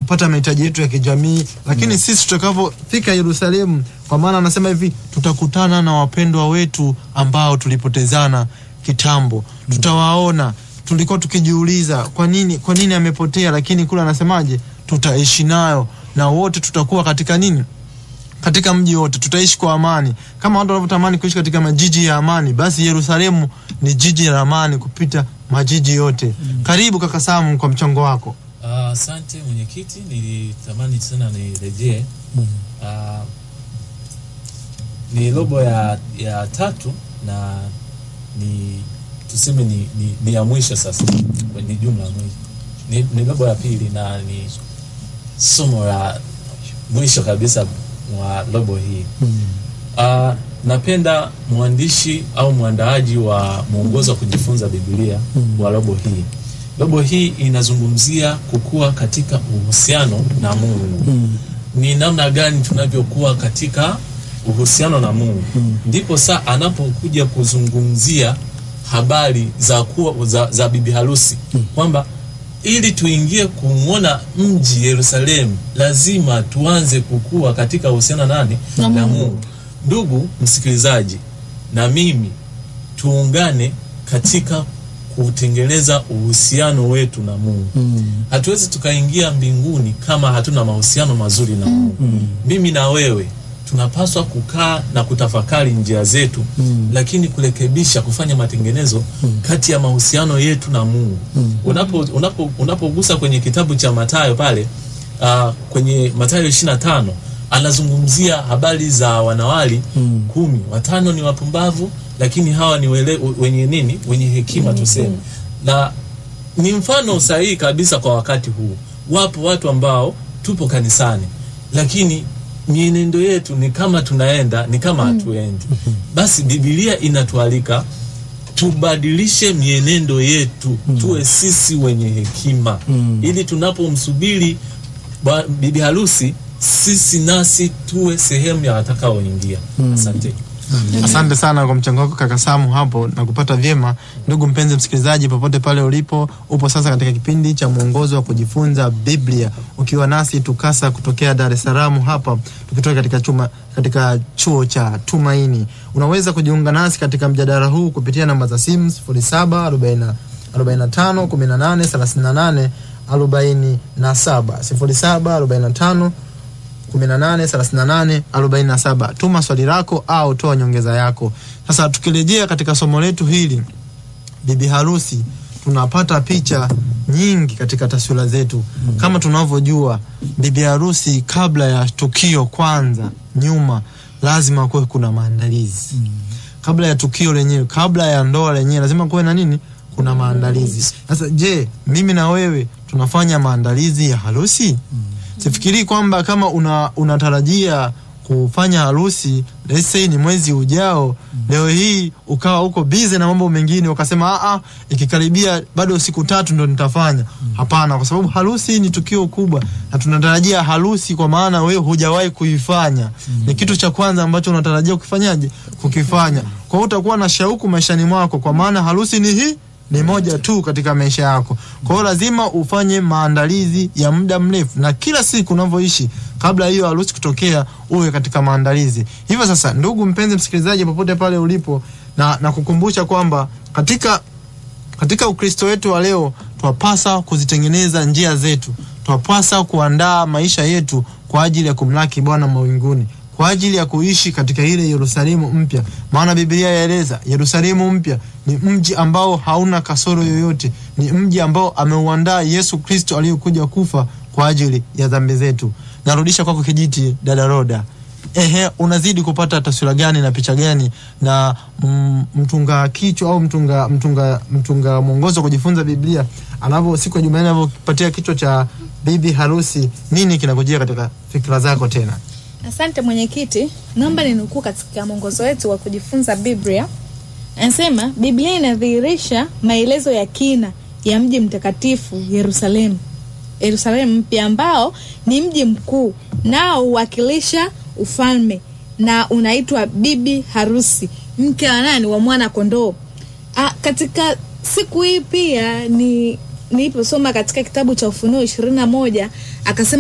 kupata mahitaji yetu ya kijamii, lakini sisi tutakavyofika Yerusalemu, kwa maana anasema hivi, tutakutana na wapendwa wetu ambao tulipotezana kitambo, tutawaona. Tulikuwa tukijiuliza kwa nini, kwa nini amepotea, lakini kule anasemaje, tutaishi nayo na wote tutakuwa katika nini katika mji wote tutaishi kwa amani, kama watu wanavyotamani kuishi katika majiji ya amani, basi Yerusalemu ni jiji la amani kupita majiji yote. Karibu kaka Samu kwa mchango wako. Ah, Asante mwenyekiti, nilitamani sana nirejee. Ah, ni robo ya, ya tatu na ni tuseme ni, ni, ni ya mwisho sasa, ni jumla ya mwisho ni, ni robo ya pili na ni somo la mwisho kabisa mwa robo hii. Ah, napenda mwandishi au mwandaaji wa mwongozo wa kujifunza Biblia wa robo hii. Robo hii inazungumzia kukua katika uhusiano na Mungu. Ni namna gani tunavyokuwa katika uhusiano na Mungu. Ndipo saa anapokuja kuzungumzia habari za kuwa za, za bibi harusi kwamba ili tuingie kumwona mji Yerusalemu lazima tuanze kukua katika uhusiano nani Na na Mungu. Mungu. Ndugu msikilizaji, na mimi tuungane katika kutengeneza uhusiano wetu na Mungu. Hatuwezi tukaingia mbinguni kama hatuna mahusiano mazuri na Mungu. Mimi na wewe tunapaswa kukaa na kutafakari njia zetu, lakini kurekebisha, kufanya matengenezo kati ya mahusiano yetu na Mungu. Unapo unapo unapogusa kwenye kitabu cha Mathayo pale uh, kwenye Mathayo 25 anazungumzia habari za wanawali kumi, watano ni wapumbavu, lakini hawa ni wele, wenye nini? Wenye hekima tuseme, na ni mfano sahihi kabisa kwa wakati huu. Wapo watu ambao tupo kanisani, lakini mienendo yetu ni kama tunaenda ni kama hatuendi. Basi Biblia inatualika tubadilishe mienendo yetu, tuwe sisi wenye hekima, ili tunapomsubiri bwa- bibi harusi, sisi nasi tuwe sehemu ya watakaoingia. Asante. Asante sana kwa mchango wako kaka Samu hapo na kupata vyema. Ndugu mpenzi msikilizaji, popote pale ulipo, upo sasa katika kipindi cha mwongozo wa kujifunza Biblia, ukiwa nasi tukasa kutokea Dar es Salaam hapa, tukitoka katika chuma, katika chuo cha Tumaini. Unaweza kujiunga nasi katika mjadala huu kupitia namba za simu 07 40 45 18 38 47 07 45 183847. Tuma swali lako au toa nyongeza yako. Sasa tukirejea katika somo letu hili, bibi harusi, tunapata picha nyingi katika taswira zetu. Kama tunavyojua, bibi harusi, kabla ya tukio kwanza, nyuma lazima kuwe kuna maandalizi kabla ya tukio lenyewe, kabla ya ndoa lenyewe, lazima kuwe na nini? Kuna maandalizi. Sasa je, mimi na wewe tunafanya maandalizi ya harusi? Sifikirii kwamba kama una unatarajia kufanya harusi let's say ni mwezi ujao, leo hii ukawa uko busy na mambo mengine, ukasema a a, ikikaribia bado siku tatu ndo nitafanya. Hapana, kwa sababu harusi ni tukio kubwa na tunatarajia harusi, kwa maana wewe hujawahi kuifanya. Ni kitu cha kwanza ambacho unatarajia kukifanyaje, kukifanya. Kwa hiyo utakuwa na shauku maishani mwako, kwa maana harusi ni hii ni moja tu katika maisha yako. Kwa hiyo lazima ufanye maandalizi ya muda mrefu, na kila siku unavyoishi kabla hiyo harusi kutokea, uwe katika maandalizi. Hivyo sasa, ndugu mpenzi msikilizaji, popote pale ulipo, na, na kukumbusha kwamba katika katika Ukristo wetu wa leo twapasa kuzitengeneza njia zetu, twapasa kuandaa maisha yetu kwa ajili ya kumlaki Bwana mawinguni, kwa ajili ya kuishi katika ile Yerusalemu mpya. Maana Biblia yaeleza Yerusalemu mpya ni mji ambao hauna kasoro yoyote, ni mji ambao ameuandaa Yesu Kristo aliyekuja kufa kwa ajili ya dhambi zetu. Narudisha kwako kijiti, dada Roda. Ehe, unazidi kupata taswira gani na picha gani na mm, mtunga kichwa au mtunga mtunga mtunga mwongozo wa kujifunza Biblia anavyo siku ya Jumanne anavyopatia kichwa cha bibi harusi, nini kinakujia katika fikra zako tena? Asante mwenyekiti, naomba ninukuu katika mwongozo wetu wa kujifunza Biblia. Anasema Biblia inadhihirisha maelezo ya kina ya mji mtakatifu Yerusalemu, Yerusalemu mpya ambao ni mji mkuu nao huwakilisha ufalme na unaitwa bibi harusi, mke wa nani? Wa mwana kondoo. Ah, katika siku hii pia ni niliposoma katika kitabu cha Ufunuo ishirini na moja akasema